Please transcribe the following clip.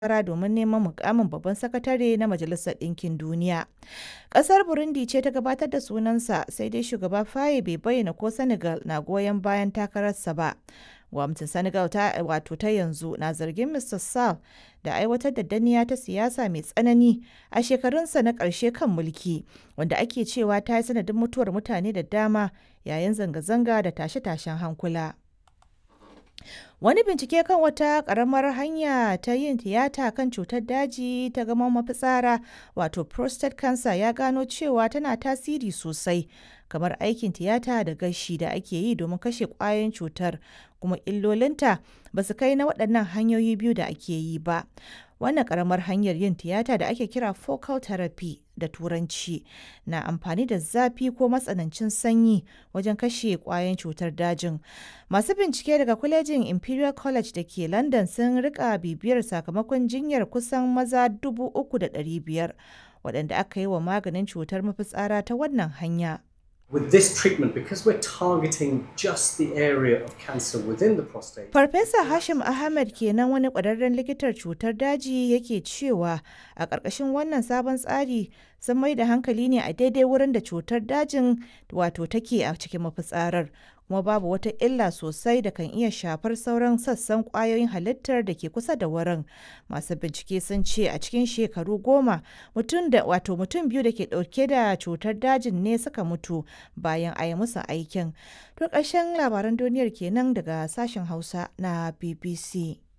takara domin neman mukamin babban sakatare na Majalisar Ɗinkin Duniya. Ƙasar Burundi ce ta gabatar da sunansa sai dai shugaba Faye bai bayyana ko Senegal na goyon bayan takararsa ba. Gwamnatin Senegal ta wato ta yanzu na zargin Mr. Sall da aiwatar da danniya ta siyasa mai tsanani a shekarunsa na ƙarshe kan mulki, wanda ake cewa ta yi sanadin mutuwar mutane da dama yayin zanga-zanga da tashe-tashen hankula. Wani bincike kan wata ƙaramar hanya ta yin tiyata kan cutar daji ta gaman mafitsara wato prostate cancer ya gano cewa tana tasiri sosai kamar aikin tiyata da gashi da ake yi domin kashe ƙwayoyin cutar kuma illolinta ba su kai na waɗannan hanyoyi biyu da ake yi ba. Wannan ƙaramar hanyar yin tiyata da ake kira focal therapy da turanci na amfani da zafi ko matsanancin sanyi wajen kashe ƙwayoyin cutar dajin. Masu bincike daga kwalejin Imperial College da ke London sun rika bibiyar sakamakon jinyar kusan maza 3,500 waɗanda aka yi wa maganin cutar mafitsara ta wannan hanya. With this treatment, because we're targeting just the area of cancer within the prostate. Farfesa Hashim Ahmed kenan wani ƙwararren likitar cutar daji yake cewa a ƙarƙashin wannan sabon tsari sun mai da hankali ne a daidai wurin da cutar dajin wato take a cikin mafitsarar kuma babu wata illa sosai da kan iya shafar sauran sassan ƙwayoyin halittar da ke kusa da wurin. Masu bincike sun ce a cikin shekaru goma mutum da wato mutum biyu da ke ɗauke da cutar dajin ne suka mutu bayan a yi musu aikin. To ƙarshen labaran duniyar kenan daga sashen Hausa na BBC.